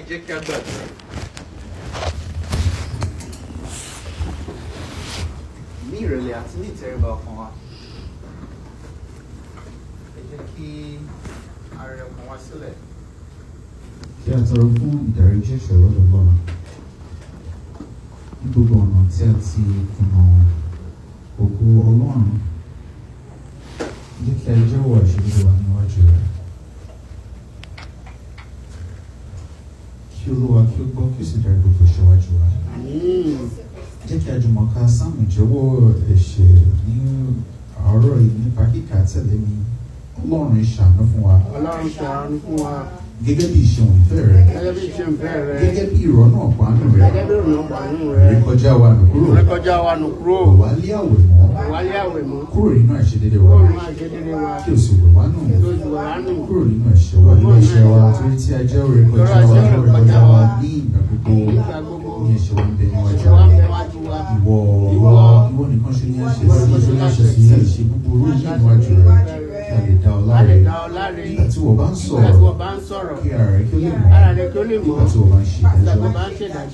jẹ́ kí a gbàdúrà. ní ìrẹ̀lẹ̀ àti ní ìtẹríba ọkàn wa ẹ jẹ́ kí a rẹ ọkàn wa sílẹ̀ kí a tọrọ fún ìdáríjì ẹ̀ṣẹ̀ lọ́dọ̀ Ọlọ́run ní gbogbo ọ̀nà tí a ti kùnà ògo Ọlọ́run jẹ́ kí a jẹ́wọ́ àṣírí wa níwájú rẹ̀ kí Olúwa kí ó gbọ́ kí ó sì dárí gbogbo ìṣẹ́wájú wa jẹ́ kí a jùmọ̀ ká sáàmù ìjẹ́wọ́ ẹ̀ṣẹ̀ ní àárọ̀ yìí nípa kíkà tẹ̀lé mi Ọlọ́run ìṣàánú fún wa Ọlọ́run ṣàánú fún wa gẹ́gẹ́ bí ìṣeun ìfẹ́ rẹ̀ gẹ́gẹ́ bí ìṣe ń fẹ́ rẹ gẹ́gẹ́ bí ìrọ́nà ọ̀pánù rẹ̀ gẹ́gẹ́ bí ìrònà pàánù rẹ rékọjá wa nù kúrò rékọjá wa nù kúrò kò wá lé àwẹ̀ mọ́ wálé àwẹ̀ mọ́ kúrò nínú àìṣedédé kúrò wa nínú àṣedédé wa kí o sì wẹ̀ wá nù lójú wa nù kúrò nínú ẹ̀ṣẹ̀ wa nínú ẹ̀ṣẹ̀ wa torí tí a jẹ́ rékọjá wa lórí rékọjá wa ní ìgbà gbogbo nígbà gbogbo ní ẹ̀ṣẹ̀ wa ń bẹ níwájú ẹ̀ṣẹ̀ wa ń wa bẹ wájú wa ìwọ ìwọ ìwọ nìkan ṣe ní àṣẹ Ìwọ nìkan ṣe ní àṣẹ sí sí. ìṣe búburú yìí níwájú rẹ kí a lè dá ọ a lè láre dá ọ láre nígbà tí wọ́n bá ń nígbà tí sọ̀rọ̀ wọ́n bá ń sọ̀rọ̀ kí ara rẹ kí ó lè mọ́ ara rẹ kí ó lè mọ́ nígbà tí wọ́n bá ń ṣe nígbà tí ìdájọ́ wọ́n bá ń ṣèdájọ́